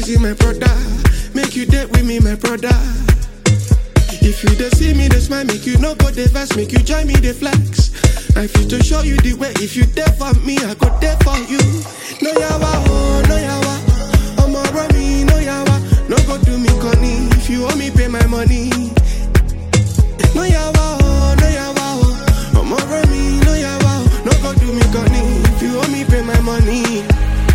reason my brother. Make you date with me, my brother. If you dey see me, dey smile, make you no go dey vex, make you join me, dey flex. I fit to show you the way. If you there for me, I go there for you. No yawa, oh, no yawa. Omo bro me, no yawa. No go do me conny. If you owe me, pay my money. No yawa, oh, no yawa, oh. Omo bro me, no yawa. oh. No go do me conny. If you owe me, pay my money.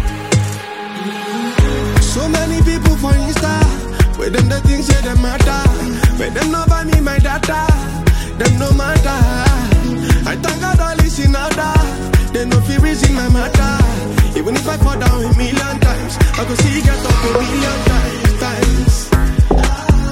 So many people for Insta, where them the things say them matter, where them no buy me my data, them no matter. I thank God all is in order, they no feel reason my matter. Even if I fall down a million times, I go see get up a million times. times.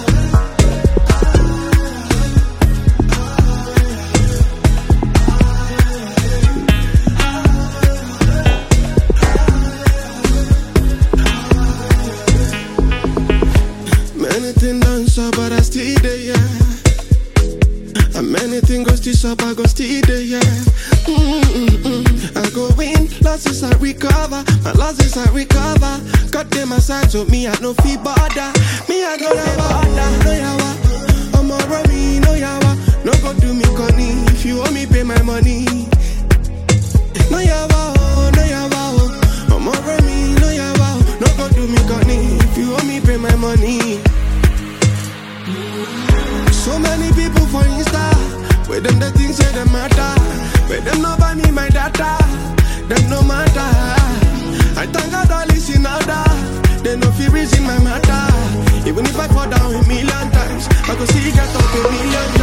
Many things done so, but I still there, yeah. And many things go still up, I go still there, yeah. Mm-mm-mm. I go win, losses I recover, my losses I recover. Got them aside, so me I no fee bother. Me I go never bother, no yawa. I'm a me, no yawa. No go do me conny, if you owe me, pay my money. No yawa, oh, no yawa, oh. I'm a me, no yawa. oh. No go do me conny, if you owe me, pay my money. So many people for Insta, where them the things say them matter, where them no buy me my data, them no matter. I thank God all is in order, they no feel reason my matter. Even if I fall down a million times, I go see get up a million